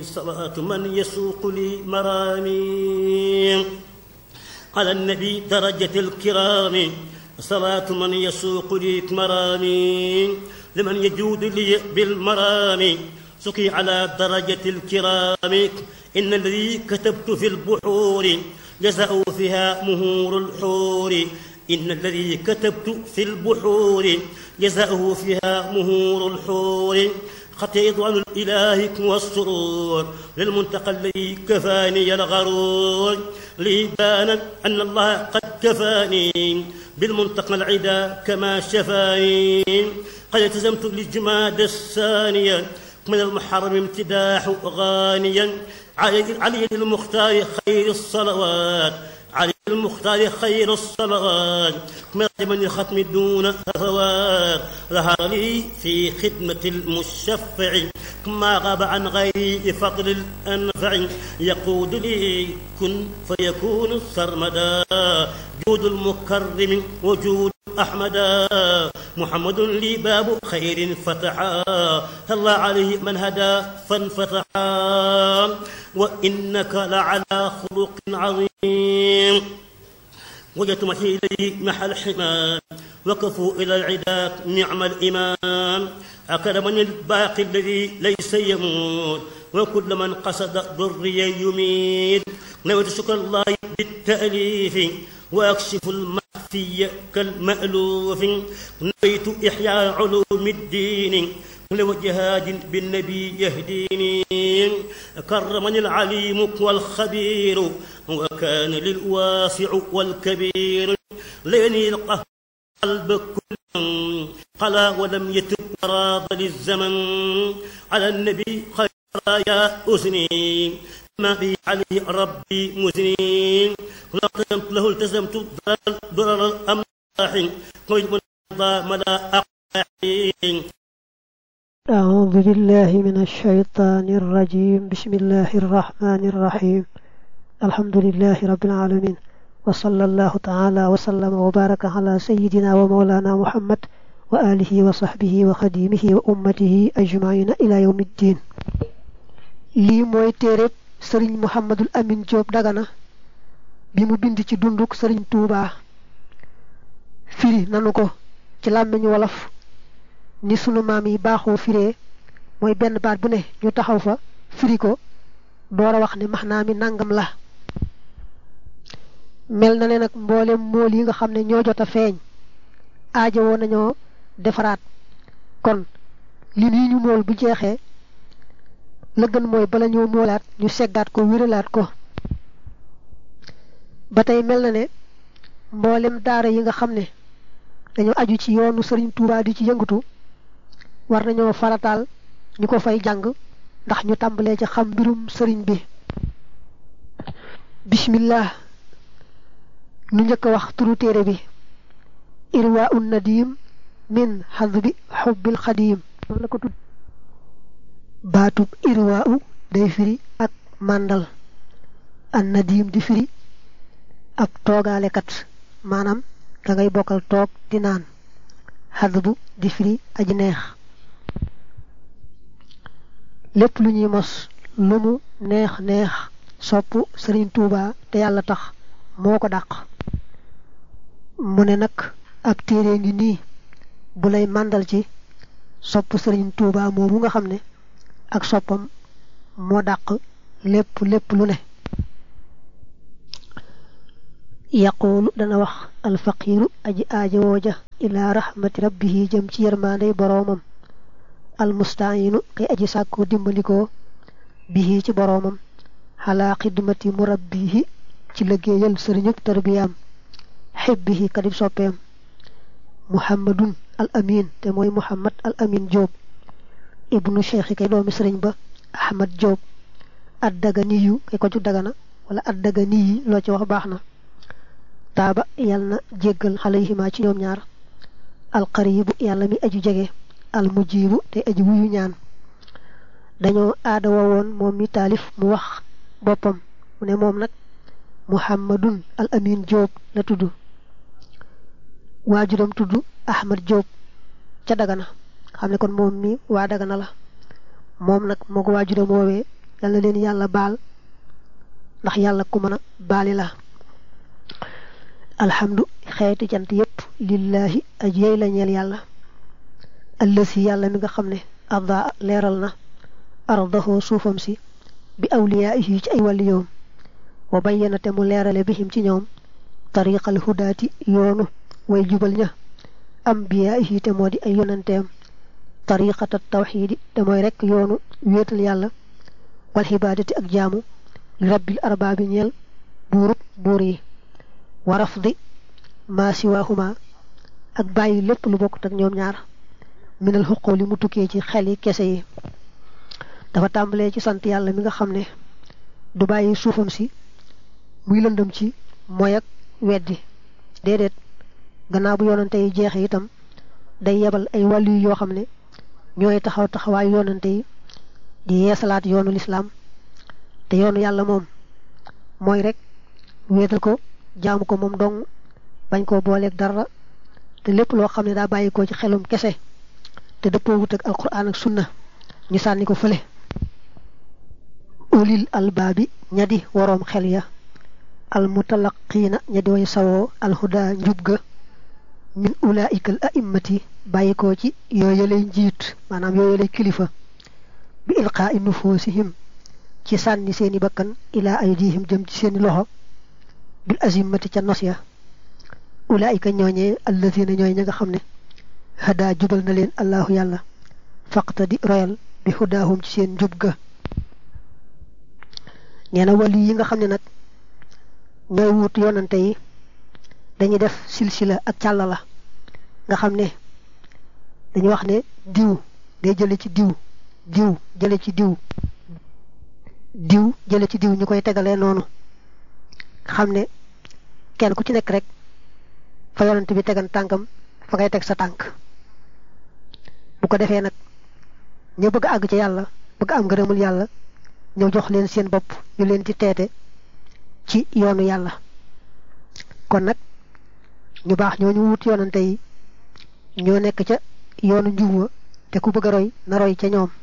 صلاة من يسوق لي مرامي على النبي درجة الكرام صلاة من يسوق لي مرامي لمن يجود لي بالمرام سقي على درجة الكرام إن الذي كتبت في البحور جزاء فيها مهور الحور إن الذي كتبت في البحور جزاؤه فيها مهور الحور خطيط عن الإله والسرور للمنتقى الذي كفاني الغرور لي بانا أن الله قد كفاني بالمنتقى العدا كما شفاني قد التزمت للجماد الثانية من المحرم امتداح غانيا علي, علي المختار خير الصلوات علي المختار خير الصلوات من الختم دون هفوات ظهر لي في خدمة المشفع ما غاب عن غيري فضل الأنفع يقود لي كن فيكون سرمدا جود المكرم وجود أحمدا محمد لي باب خير فتحا الله عليه من هدى فانفتحا وإنك لعلى خلق عظيم وجدت محي إليه محل حمام وقفوا إلى العداء نعم الإمام أكرمني الباقي الذي ليس يموت وكل من قصد ضري يميت نويت شكر الله بالتأليف وأكشف المخفي كالمألوف نويت إحياء علوم الدين لو جهاد بالنبي يهديني كرمني العليم والخبير وكان للواسع والكبير ليني القهر قلب كل قلا ولم يتب راض للزمن على النبي خير يا أسني ما بي عليه ربي مزني لا التزمت له التزمت ضرر الأملاح قيد من ملا أقاحين أعوذ بالله من الشيطان الرجيم بسم الله الرحمن الرحيم الحمد لله رب العالمين وصلى الله تعالى وسلم وبارك على سيدنا ومولانا محمد وآله وصحبه وخديمه وأمته أجمعين إلى يوم الدين lii mooy téereb sëriñ Muhammadul Amin Jóob Dagana bi mu bind ci dunduk sëriñ Tuubaa firi nanu ko ci làmmiñu wolof ni sunu maam yi baaxoo firee mooy benn baat bu ne ñu taxaw fa firi ko door a wax ne maxnaa mi nangam la mel na ne nag mboolem mool yi nga xam ne ñoo jot a feeñ aajowoo nañoo defaraat kon li nii ñu mool bu jeexee la gën mooy bala ñoo moolaat ñu seggaat ko wéralaat ko ba tey mel na ne mboolem daara yi nga xam ne dañoo aju ci yoonu sëriñ Tuubaa di ci yëngatu war nañoo farataal ñu ko fay jàng ndax ñu tàmbalee ci xam mbirum sëriñ bi bismillah nu njëkk a wax turu téere bi irwa un nadim min xadbi xubbil xadim noonu la ko tudd baatub irwa u day firi ak màndal an nadim di firi ab toogaalekat maanaam da ngay bokkal toog di naan xadbu di firi aji neex lépp lu ñuy mos lu mu neex neex sopp sëriñ Tuuba te yàlla tax moo ko dàq mu ne nag ab téere ngi nii bu lay màndal ci sopp sëriñ Tuuba moomu nga xam ne ak soppam moo dàq lépp lépp lu ne yaquulu dana wax alfaqiiru aji aajowooja ilaa rahmati rabbihi jëm ci yërmaandey boroomam almustaayinu kay aji sàkkoo dimbandikoo bihi ci boroomam xalaa xidmati murabbihi ci liggéeyal sëriñub tarbiyaam xibbihi kadib soppeem muhammadun al amin te mooy muhammad al amin jóob ibnu cheikhi kay doomi sëriñ ba ahmad jóob addaga niyu kay ko ju dagana wala addaga niyi loo ci wax baax na taaba yàlla na jéggal xalayhima ci ñoom ñaar alqaribu yàlla mi aju jege almujibu te aju wuyu ñaan dañoo aada woon moom mi taalif mu wax boppam mu ne moom nag muhammadun al amin jóob la tudd waajuram tudd ahmad jóob ca dagana xam ne kon moom mi waa dagana la moom nag moo ko waajuram woowee yal na leen yàlla baal ndax yàlla ku mën a baali la alhamdu xeeti cant yépp lillahi aj yey la ñeel yàlla allësi yàlla mi nga xam ne adda leeral na ardahu suufam si bi awliyaa'ihi ci ay wàlliyoom wa bayyana te mu leerale bihim ci ñoom tariqal hudaati yoonu way jubal ña ambiyaa'ihi te moo di ay yonanteem tariqata tawxiidi te mooy rekk yoonu wéetal yàlla wal xibaadati ak jaamu li rabbil arbaabi ñeel buurub buur yi wa rafdi maa siwaahuma ak bàyyi lépp lu bokkut ak ñoom ñaar minal xuqoo li mu tukkee ci xel yi kese yi dafa tàmbalee ci sant yàlla mi nga xam ne du bàyyi suufam si muy lëndëm ci mooy ak weddi déedéet gannaaw bu yoonante yi jeexe itam day yebal ay wàllu yi yoo xam ne ñooy taxaw taxawaayu yoonante yi di yeesalaat yoonu lislaam te yoonu yàlla moom mooy rek wéetal ko jaamu ko moom dong bañ koo booleeg dara te lépp loo xam ne daa bàyyi ko ci xelum kese te dëppoo wut ak alquran ak sunna ñu sànni ko fële ulil albaabi ñadi waroom xel ya al mutalaqiina ñadi way sawoo alhuda njub ga min ulaika al a'immati bàyyi ko ci yooyalay njiit maanaam yooyalay kilifa bi ilqaa'i nufuusihim ci sànni seeni bakkan ilaa aydihim jëm ci seeni loxo bil azimmati ca nos ya ulaika ñooñee alladina ñooy ña nga xam ne hadaa jubal na leen allahu yàlla faqta di royal bi hudaahum ci seen njub ga nee na wali yi nga xam ne nag ñooy wut yoonante yi dañuy def silsila ak càlla la nga xam ne dañuy wax ne diw day jële ci diw diw jële ci diw diw jële ci diw ñu koy tegalee noonu xam ne kenn ku ci nekk rek fa yonante bi tegan tànkam fa ngay teg sa tànk bu ko defee nag ñu bëgg àgg ci yàlla bëgg am ngërëmul yàlla ñëw jox leen seen bopp ñu leen di teete ci yoonu yàlla kon nag ñu baax ñoo ñu wut yoonante yi ñoo nekk ca yoonu njuwa te ku bëgg a roy na roy ca ñoom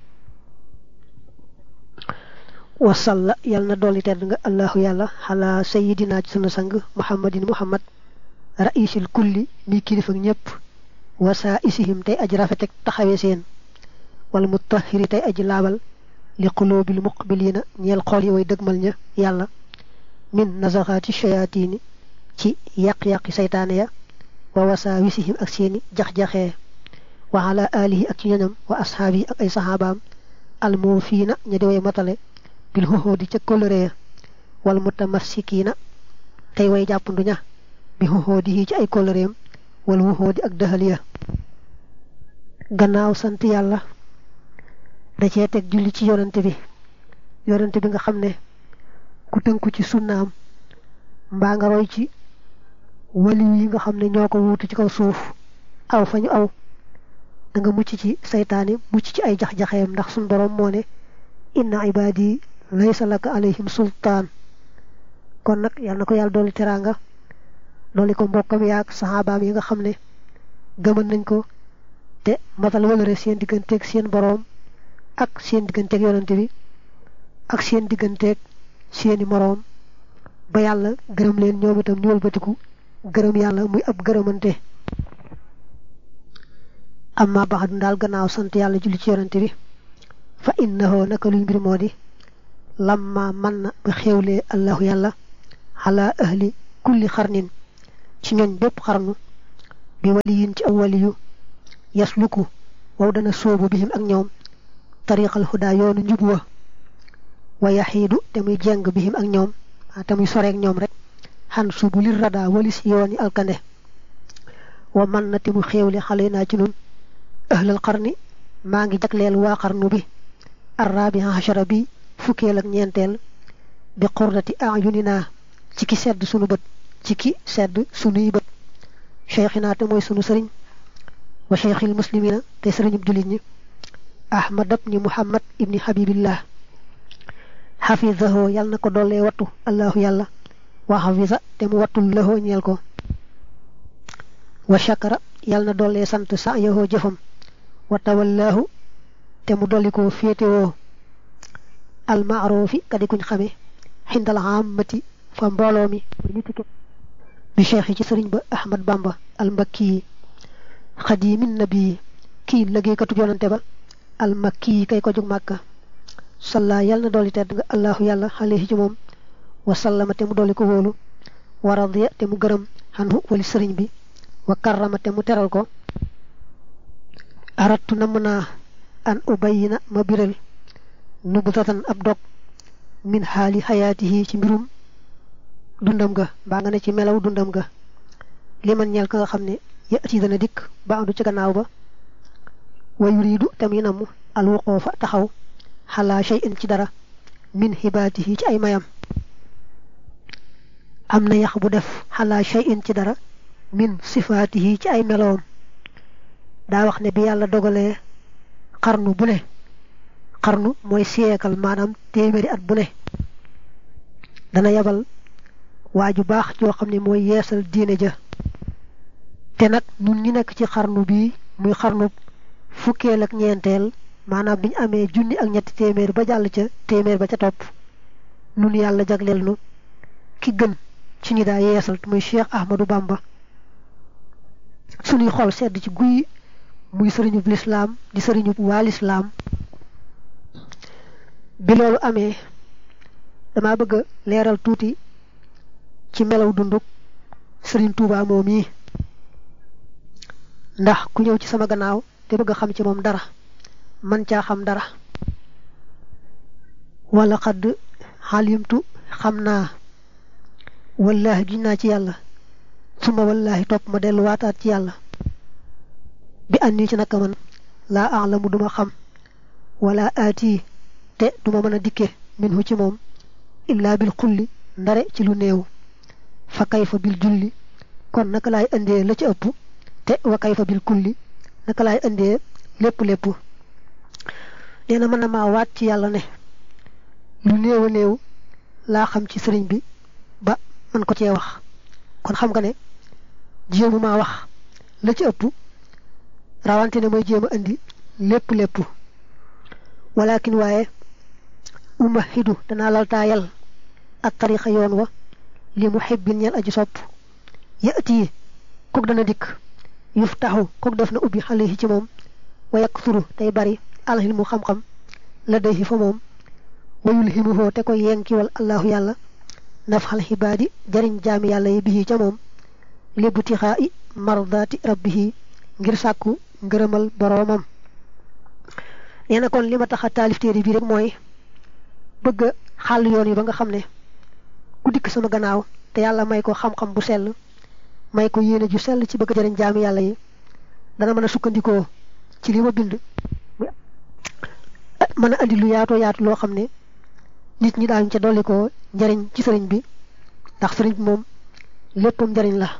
wasalla yal na dolli tedd nga allahu yàlla xalaa sayidina ci sunu sang muhammadin muhammad raisil kulli mi kilifa ñëpp wasaa isihim tey aji rafetek taxawe seen wala mutahiri tey aji laabal li qulubil muqbilina ñeel xool yi way dëgmal ña yàlla min nazaxaati shayaatini ci yàq-yàqi saytaane ya wa wasaa wisihim ak seeni jax-jaxee wa ala alihi ak ci ñoñam wa ashaabi ak ay saxaabaam almuufiina ña di way matale bil xuxóodi ca kóllëre ya wal mutamassikiina tey way jàppandu ña bi xuxóodi yi ci ay kóllëreem wal wuxóodi ak dëxal ya gannaaw sant yàlla da cee teg julli ci yonante bi yonante bi nga xam ne ku tënku ci sunnaam mbaa nga roy ci waliw yi nga xam ne ñoo ko wuutu ci kaw suuf aw fa ñu aw da nga mucc ci saytaani mucc ci ay jax-jaxeem ndax suñ boroom moo ne inna ibaadi laysa laka alayhim sultaan kon nag yàlla na ko yàlla dolli teraanga dolli ko mbokkam yaag saxaabaam yi nga xam ne gëmën nañ ko te matal walëre seen digganteeg seen boroom ak seen digganteeg yonante bi ak seen digganteeg seeni moroom ba yàlla gërëm leen ñoom itam ñu wëlbatiku gërëm yàlla muy ab gërëmante amma baxadu daal gannaaw sant yàlla julli ci yonante bi fa innahu naka luy mbir moo di lamma man na ba xéewlee allahu yàlla xalaa ahli kulli xarnin ci ñooñ bépp xarnu bi waliyin ci aw waliyu yasluku wow dana sóobu bihim ak ñoom tariqal huda yoonu njub wa wa yaxiidu te muy jeng bihim ak ñoom te muy soreek ñoom rek xan subu lir rada walis yooni alkande wa man na te mu xéewle xale naa ci nun ahlal xarni maa ngi jagleel waa xarnu bi arrabi achara bi fukkeel ak ñeenteel bi qurrati ayuninaa ci ki sedd sunu bët ci ki sedd sunuy bët cheikhina te mooy sunu sëriñ wa cheikhil muslimina te sëriñub jullit ñi ahmad ibni muhammad ibni habibillah xafidahu yàlla na ko dollee wattu allahu yàlla wa xafisa te mu wattul lahoo ñeel ko wa shakara yàlla na dollee sant sa yahoo jëfam wa tawallahu te mu dolli ko féetewoo almaarufi kadi kuñ xame xindal aamati fa mbooloo mi bi cheikh yi ci sëriñ ba ahmad bamba almbakki yi xadimin nabi kii liggéeykatu yonante ba almakki yi kay ko jug màkka salla yàlla na dolli tedd nga allahu yàlla alayhi ci moom wa sallama te mu dolli ko wóolu wa radiya te mu gërëm xanhu wali sëriñ bi wa karrama te mu teral ko arattu namm naa an ubayina ma biral nubutatan ab dog min xaali xayaatihi ci mbirum dundam ga mbaa nga ne ci melaw dundam ga li man ñeel ka nga xam ne yati dana dikk ba andu ci gannaaw ba wa yuriidu tamit namm alwuqoofa taxaw xalaa shay'in ci dara min xibaatihi ci ay mayam am na yax bu def xalaa shay'in ci dara min sifaatihi ci ay meloom daa wax ne bi yàlla dogalee xarnu bu ne xarnu mooy siyeekal maanaam téeméeri at bu ne dana yabal waa ju baax joo xam ne mooy yeesal diine ja te nag ñun ñi nekk ci xarnu bii muy xarnu fukkeel ak ñeenteel maanaam bi ñu amee junni ak ñetti téeméer ba jàll ca téeméer ba ca topp nun yàlla jagleel nu ki gën ci ñi daa yeesal muy Cheikh Ahmadou Bamba suñuy xol sedd ci guy muy sëriñub lislaam di sëriñub waa lislaam bi loolu amee dama bëgg a leeral tuuti ci melaw dunduk sëriñ Touba moom yi ndax ku ñëw ci sama gannaaw te bëgg a xam ci moom dara man caa xam dara wala xadd xalimtu xam naa wallaahi giñ naa ci yàlla suma wallaahi topp ma dellu waataat ci yàlla bi ànd ci naka man laa alamu duma xam wala aati te duma mën a dikke minhu ci moom illaa bil xulli ndare ci lu néew fa kayfa bil julli kon naka laay indee la ci ëpp te wa kayfa bil kulli naka laay indee lépp lépp nee na mën na maa waat ci yàlla ne lu néew a néew laa xam ci sëriñ bi ba man ko cee wax kon xam nga ne jéemu maa wax la ci ëpp rawante ne mooy jéem a indi lépp lépp walakin waaye uma xidu danaa laltaayal ak tarixa yoon wa li mu xibbin ñeel aji sopp yati kook dana dikk yuf taxu kook def na ubbi xale yi ci moom wa yaksuru tey bari alxilmu xam-xam la day fa moom wayul ximuhoo te koy yenkiwal allahu yàlla nafxal xibaadi jariñ jaami yàlla yi bihi ca moom lébu tixaa i mardaati rabbihi ngir sàkku ngërëmal boroomam nee na kon li ma tax a taalif téere bi rek mooy bëgg a xàll yoon yi ba nga xam ne ku dikk sama gannaaw te yàlla may ko xam-xam bu sell may ko yéene ju sell ci bëgg jariñ jaami yàlla yi dana mën a sukkandikoo ci li ma bind mën a andi lu yaatoo yaatu loo xam ne nit ñi daañu ca dolli ko njariñ ci sëriñ bi ndax sëriñ bi moom léppam njariñ la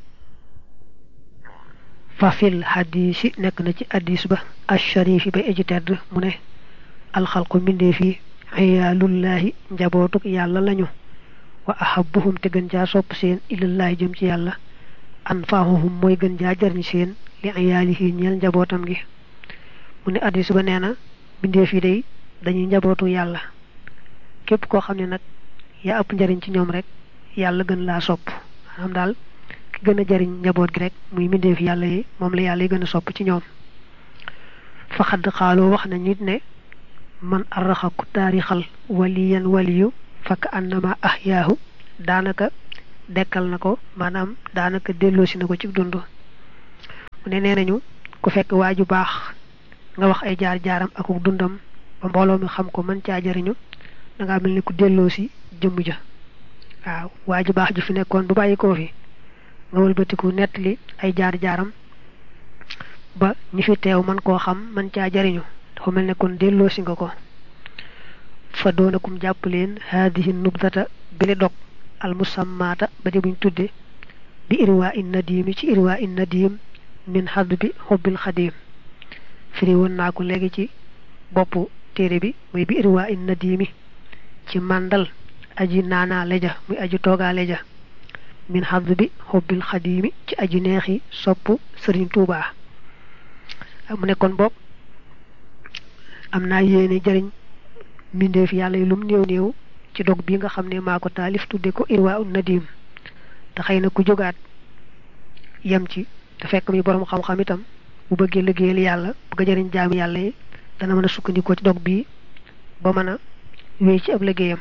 fa fil xadiisi nekk na ci addis ba asharifi bay aji tedd mu ne alxalqu mbindee fi xiyaalullaahi njabootuk yàlla lañu wa ahabuhum te gën jaa sopp seen ilallaahi jëm ci yàlla anfaahuhum mooy gën jaa jariñ seen li ayaalihi ñeel njabootam gi mu ne addis ba nee na mbindee fi day dañuy njabootu yàlla képp koo xam ne nag yaa ëpp njariñ ci ñoom rek yàlla gën laa sopp maanaam daal ki gën a jariñ njaboot gi rek muy mbindeef yàlla yi moom la yàlla yi gën a sopp ci ñoom fa xadd xaaloo wax na nit ne man arraxa ku taarixal waliyan waliyu fakk annama ahyaahu daanaka dekkal na ko maanaam daanaka delloosi na ko ci dund mu ne nee nañu ku fekk waa ju baax nga wax ay jaar-jaaram akuk dundam ba mbooloo mi xam ko mën caa jariñu da ngaa mel ni ku delloosi jëmm ja waaw waa ju baax ju fi nekkoon bu bàyyi koo fi nga wëlbatiku nettali ay jaar-jaaram ba ñi fi teew man koo xam man caa jariñu dafa mel ne kon delloosi nga ko fa doonakum jàpp leen haadihi nubdata bile dog al musammaata ba di buñ tudde bi irwaa in nadiimi ci irwaa in nadiim min xadd bi xubbil xadiim firi woon naa ko léegi ci boppu téere bi muy bi irwaa in nadiimi ci màndal aji naanaa leja muy aji toogaa leja min xadd bi xubbil xadiimi ci aji neexi sopp sëriñ tuubaa mu nekkoon bopp am naa yéene jëriñ mbindeef yàlla yi lum néew néew ci dog bi nga xam ne maa ko taalif tudde ko irwa un nadim te xëy na ku jógaat yem ci te fekk mi borom xam-xam itam bu bëggee liggéeyal yàlla bëgg a jëriñ jaami yàlla yi dana mën a sukkandikoo ci dog bi ba mën a wéy ci ab liggéeyam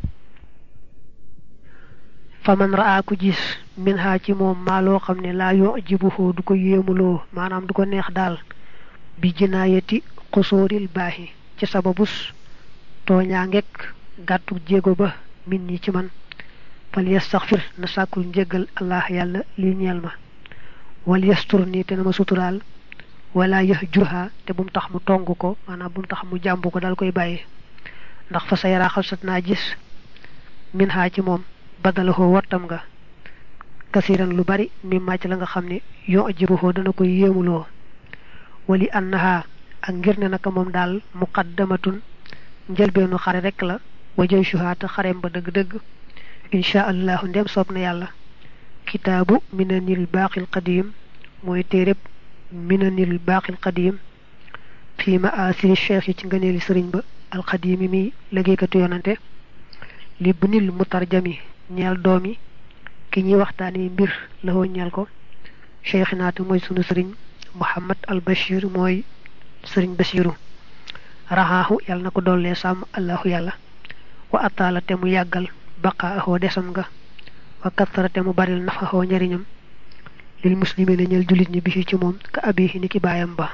fa man raa ku gis min ha ci moom maa loo xam ne laa yoo jibuhoo du ko yéemuloo maanaam du ko neex daal bi jinaayati xusóoril baaxi ci sababus tooñaa ngekk gàttu jéego ba min ñi ci man fal yastaxfir na sàkkul njéggal allah yàlla li ñeel ma wal yastur nii te na ma suturaal wala yëx jurha te bu mu tax mu tong ko maanaam bu mu tax mu jàmb ko dal koy bàyyi ndax fa sa yaraa xalsat naa gis min ha ci moom badalahoo wattam nga kasiran lu bari mi màcc la nga xam ne yoo ajibuhoo dana koy yéemuloo wali annaha ak ngir ne naka moom daal muqaddamatun njëlbeenu xare rek la wajay shuhaata xarem ba dëgg-dëgg insha allahu ndem soob na yàlla kitaabu minanil baaqil qadim mooy téereb minanil baaqil qadim fii ma asiri cheikh yi ci ngëneeli sëriñ ba alxadimi mi liggéeykatu yonante li bunil mutarjami ñeel doomi ki ñuy waxtaanee mbir la woo ñeel ko cheikh naata mooy sunu sëriñ muhammad al bashir mooy sëriñ bashiru raxaaxu yàlla na ko dollee sàmm allahu yàlla wa ataala te mu yàggal baqaahoo desam nga wa kattara te mu baril nafaxoo njariñam lil muslimina ñeel jullit ñi bi ci moom ka abihi ni ki baayam ba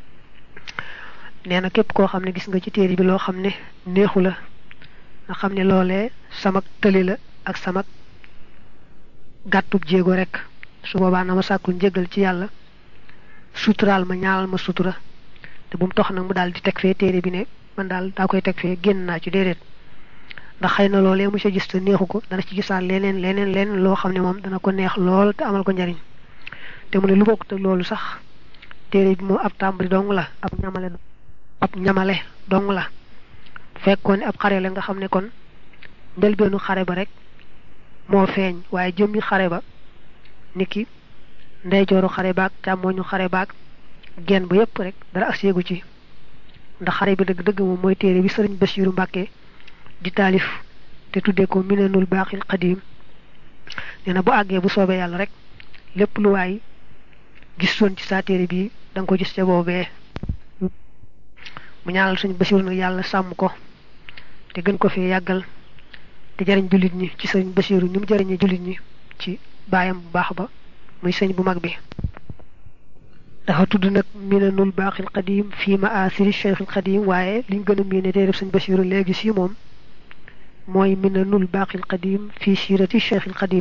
nee na képp koo xam ne gis nga ci téere bi loo xam ne neexu la nga xam ne loolee samak tëli la ak samak gàttub jéego rek su boobaa na ma sàkkul njëgal ci yàlla suturaal ma ñaanal ma sutura te bu mu tox nag mu daal di teg fee téere bi ne man daal daa koy teg fee génn naa ci déedéet ndax xëy na loolee mu sa gis te neexu ko dana ci gisaat leneen leneen leneen loo xam ne moom dana ko neex lool te amal ko njariñ te mu ne lu bokk te loolu sax téere bi moom ab tàmbali dong la ab ñamale ab ñamale dong la fekkoon ne ab xare la nga xam ne kon njëlbeenu xare ba rek moo feeñ waaye jëmmi xare ba niki ndeyjooru xare baag càmmooñu xare baag genn ba yépp rek dara ak séegu ci ndax xare bi dëgg-dëgg moom mooy téere bi sëriñ Basiiru Mbàkke di taalif te tuddee ko minanul baaxil xadiim nee na bu àggee bu soobee yàlla rek lépp lu waay gisoon ci saa téere bi da nga ko gis ca boobee mu ñaanal suñu Basiiru nag yàlla sàmm ko te gën ko fi yàggal te jariñ jullit ñi ci sëriñ Basiiru ni mu jariñee jullit ñi ci baayam bu baax ba muy sëñ bu mag bi dafa tudd nag minanul baaxil qadim fii ma asiri cheikhil qadim waaye liñ gën a miine tey def sëñ Basiiru léegi si moom mooy minanul baaxil qadim fii siirati cheikhil qadim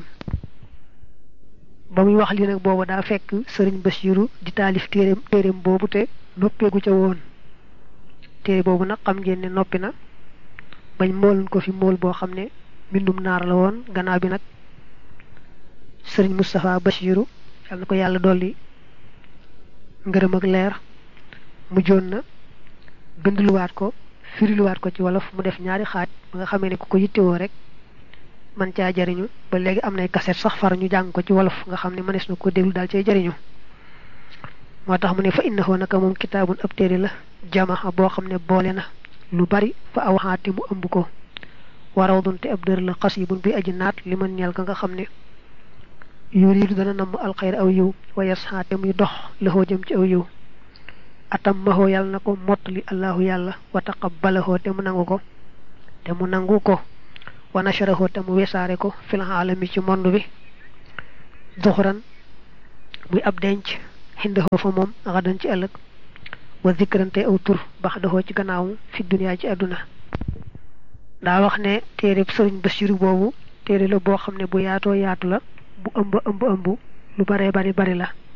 ba muy wax li nag booba daa fekk sëriñ Basiiru di taalif téeréem téeréem boobu te noppeegu ca woon téere boobu nag xam ngeen ne noppi na bañ mooloon ko fi mool boo xam ne mbindum naar la woon gannaaw bi nag sëriñ Moustapha Basiiru yal na ko yàlla dolli ngërëm ak leer mujjoon na bindluwaat ko firiluwaat ko ci wolof mu def ñaari xaaj ba nga xamee ne ku ko yittewoo rek man caa jariñu ba léegi am nay kaset sax far ñu jàng ko ci wolof nga xam ne mënees na ko déglu daal cay jariñu moo tax mu ne fa innahu naka moom kitaabun ab téere la jamaxa boo xam ne boole na lu bari fa aw xaati mu ëmb ko waraw dunte ab dër la xasibun bi aji naat li man ñeel ka nga xam ne yuriidu dana namm alxayr aw yiw wa yasxaate muy dox laxoo jëm ci aw yiw atam maxoo yàlla na ko mottali allahu yàlla wa taqabbalahoo te mu nangu ko te mu nangu ko wa nasharahoo te mu wesaare ko fil aalami ci monde bi duxuran muy ab denc xindahoo fa moom xadan ci ëllëg wa zikrante aw tur bax daxoo ci gannaaw fi duniyaa ci àdduna daa wax ne téere sëriñ Basiiru boobu téere la boo xam ne bu yaatoo yaatu la bu ëmb ëmb ëmb lu bare bari bari la